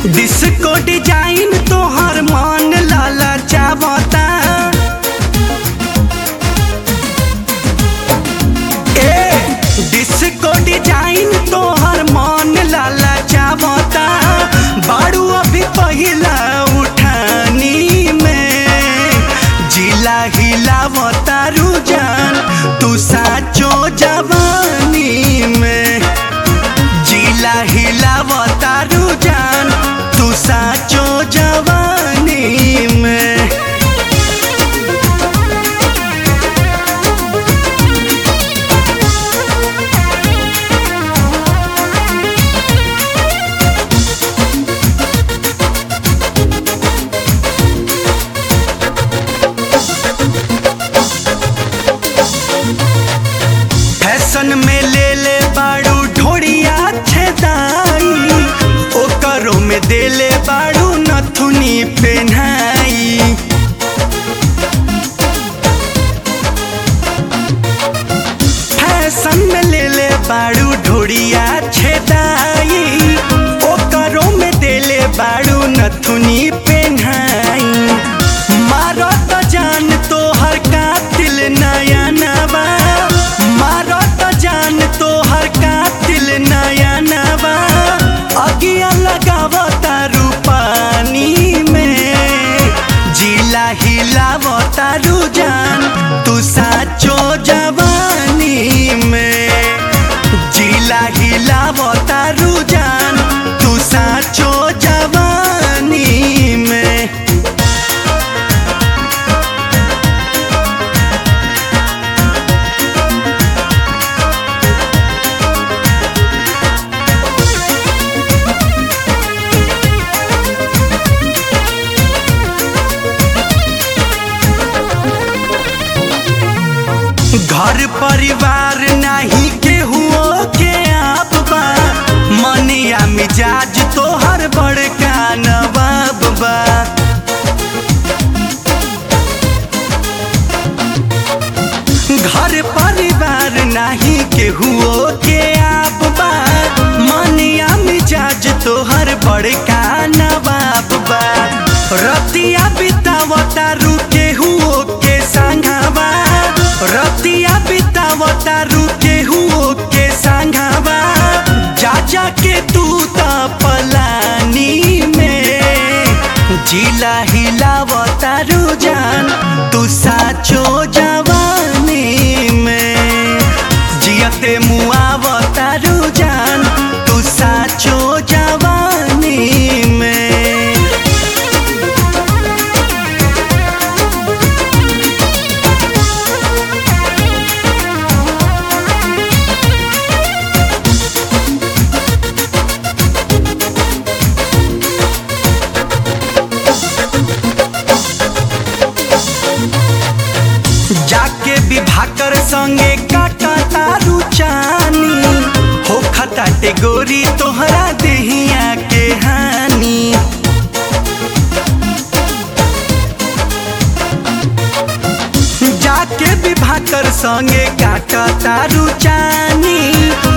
disco design तोहर मन लाला चावता ए disco design तोहर मन लाला चावता बाड़ू अभी पहिला उठानी में जिला हिलावता रुजान तू साचो जवानी में जिला हिलावता रुजान तू साचो जवानी में फैशन में ले ले बाड़ू ढोड़िया छेदाई ओकरो में दे ले बाड़ू नथुनी पेन्हाई फैशन में ले ले बाड़ू ढोड़िया छेदाई ओकरो में दे ले बाड़ू नथुनी पेन्हाई मारो तो जान तोहर कातिल नया नवा मारो तो जान तोहर कातिल नया नवा अगिया लगावता रूपानी में जिला हिलावता रुजान तू साचो जवानी में जिला हिलावता रुजान तू साचो जवानी में घर परिवार नाही केहुओ के आप बा मनिया मिजाज तोहर बड़का नवाब बा घर परिवार नाही केहुओ के आप बा मनिया मिजाज तोहर बड़का नवाब बा रतिया बितावता रुके हुओ के संघावा रतिया बितावता रुके हुओ के संघावा जा जा के तू त पलानी में जिला हिलावता रुजान तू साचो जवानी में जियते मुआवता रुजान तू साचो जवानी में जाके विभाकर संगे काटा तारू चानी हो खताटे गोरी तोहरा देहिया के हानि जाके विभाकर संगे काटा तारू चानी